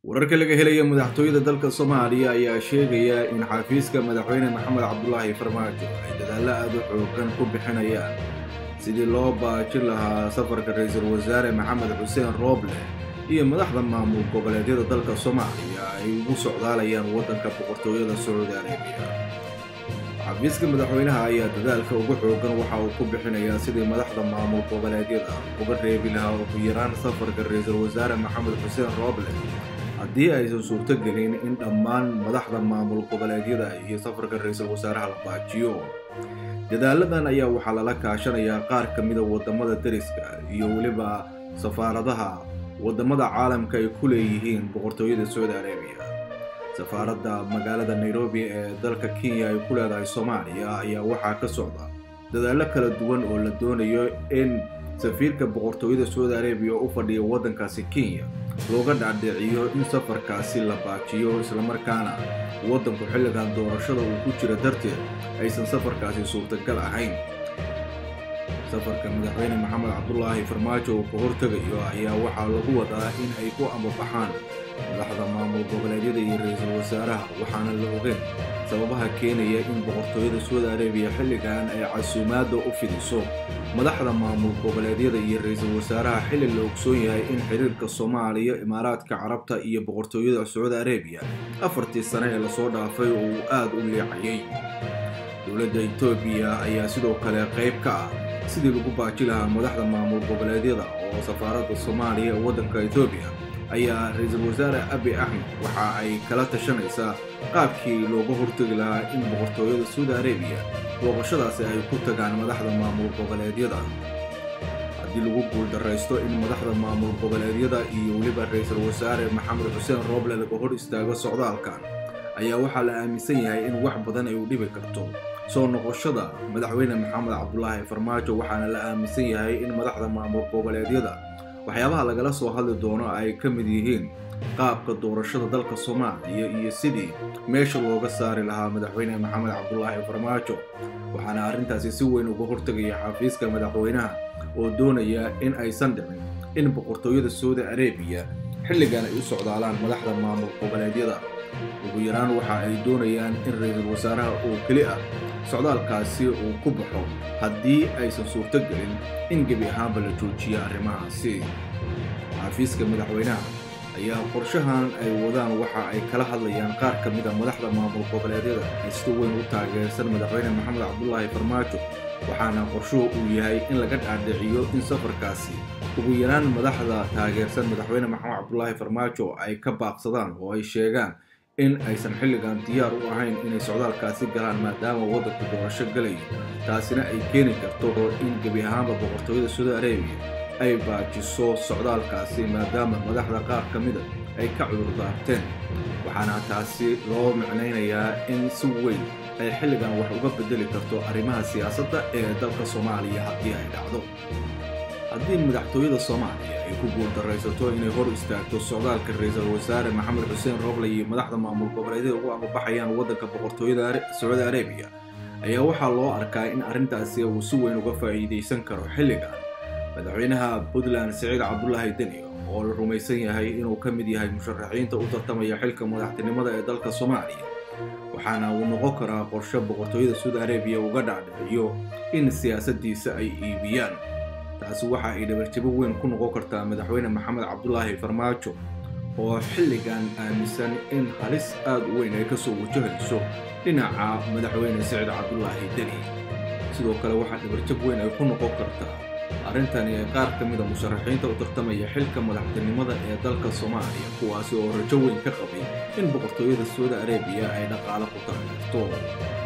wararka laga helaya madaxtooyada dalka soomaaliya ayaa sheegaya in xafiiska madaxweyne maxamed cabdulaahi farmaajo ay dadaallo aad u xoogan ku bixinayaan sidii loo baajin lahaa safarka ra-iisul wasaare maxamed xuseen rooble iyo madaxda maamul goboleedyada dalka soomaaliya ay ugu socdaalayaan waddanka boqortooyada sacuudi arabiya xafiiska madaxweynaha ayaa dadaalka ugu xoogan waxa uu ku bixinayaa sidii madaxda maamul goboleedyada uga reebi lahaa ugu yaraan safarka ra-iisul wasaare maxamed xuseen rooble haddii aysan suurto gelin in dhammaan madaxda maamul goboleedyada iyo safarka ra-iisul wasaaraha la baajiyo dadaaladan ayaa waxaa lala kaashanayaa qaar ka mida waddamada dariska iyo weliba safaaradaha waddamada caalamka ay ku leeyihiin boqortooyada sacuudi arabiya safaaradda magaalada nairobi ee dalka kenya ay ku leedahay soomaaliya ayaa waxaa ka socda dadaallo kala duwan oo la doonayo in safiirka boqortooyada sacuudi arabiya u fadhiya waddankaasi kenya looga dhacdhiciyo in safarkaasi la baajiyo islamarkaana waddanku xilligan doorashada uu ku jira darteed aysan safarkaasi suurtagal ahayn safarka madaxweyne maxamed cabdulaahi farmaajo uu ka hortegayo ayaa waxaa lagu wadaa in ay ku ambabaxaan madaxda maamul goboleedyada iyo ra-iisul wasaaraha waxaana la ogeyn sababaha keenaya in boqortooyada sacuudi arabiya xilligan ay casuumaadda u fidiso madaxda maamul goboleedyada iyo ra-iisul wasaaraha xilli la ogsoon yahay in xiriirka soomaaliya imaaraadka carabta iyo boqortooyada sacuudi arabiya afartii sane ee lasoo dhaafay oo uu aad u leecayay dowladda etoobiya ayaa sidoo kale qayb ka ah sidii lagu baaji lahaa madaxda maamul goboleedyada oo safaaradda soomaaliya ee waddanka etoobiya ayaa ra-iisul wasaare abi axmed waxa ay kala tashanaysaa qaabkii looga hortegi lahaa in boqortooyada sacuudi arabiya booqashadaasi ay ku tagaan madaxda maamul goboleedyada haddii lagu guuldarraysto in madaxda maamul goboleedyada iyo weliba ra-iisul wasaare maxamed xuseen rooble laga hor istaago socdaalkan ayaa waxaa la aaminsan yahay in wax badan ay u dhibi karto soo noqoshada madaxweyne maxamed cabdulaahi farmaajo waxaana la aaminsan yahay in madaxda maamul goboleedyada waxyaabaha lagala soo hadli doono ay ka mid yihiin qaabka doorashada dalka soomaaliya iyo sidii meesha looga saari lahaa madaxweyne maxamed cabdulaahi farmaajo waxaana arrintaasi si weyn uga hortegaya xafiiska madaxweynaha oo doonaya in aysan dhicin in boqortooyada sacuudi arabiya xilligan ay u socdaalaan madaxda maamul goboleedyada ugu yaraan waxa ay doonayaan in ra-iisul wasaaraha oo keli ah socdaalkaasi uu ku baxo haddii aysan suurto gelin in gebi ahaanba la joojiyo arrimahaasi xafiiska madaxweynaha ayaa qorshahan ay wadaan waxa ay kala hadlayaan qaar ka mida madaxda maamul goboleedyada ee sida weyn u taageersan madaxweyne maxamed cabdulaahi farmaajo waxaana qorshuhu uu yahay in laga dhaadhiciyo in safarkaasi ugu yaraan madaxda taageersan madaxweyne maxamed cabdulaahi farmaajo ay ka baaqsadaan oo ay sheegaan in aysan xilligan diyaar u ahayn inay socdaalkaasi galaan maadaama waddanku doorasho galayo taasina ay keeni karto in gebi ahaanba boqortooyada saudi arabiya ay baajiso socdaalkaasi maadaama madaxda qaar ka mida ay ka cudur daarteen waxaana taasi loo micnaynayaa in si weyn ay xilligan wax uga bedeli karto arrimaha siyaasadda ee dalka soomaaliya haddii ay dhacdo haddii madaxtooyada soomaaliya ay ku guuldarraysato inay hor istaagto socdaalka ra-iisul wasaare maxamed xuseen rooble iyo madaxda maamul goboleedyada ugu ambabaxayaan waddanka boqortooyada sacuudi arabiya ayaa waxaa loo arkaa in arrintaasi uu si weyn uga faa'iidaysan karo xilligan madaxweynaha puntland siciid cabdulaahi deni oo la rumaysan yahay inuu ka mid yahay musharaxiinta u tartamaya xilka madaxtinimada ee dalka soomaaliya waxaana uu noqon karaa qorshe boqortooyada sacuudi arabiya uga dhacdhiciyo in siyaasaddiisa ay iibiyaan taasi waxa ay dhabarjabo weyn ku noqon kartaa madaxweyne maxamed cabdulaahi farmaajo oo xilligan aaminsan in halis aad u weyn ay ka soo wajahayso dhinaca madaxweyne siciid cabdulaahi deni sidoo kale waxaa dhabarjab weyn ay ku noqon kartaa arrintani ee qaar ka mida musharaxiinta u tartamaya xilka madaxtinimada ee dalka soomaaliya kuwaasi oo rajo weyn ka qabay in boqortooyada sacuudi arabiya ay dhaqaalo ku taageerto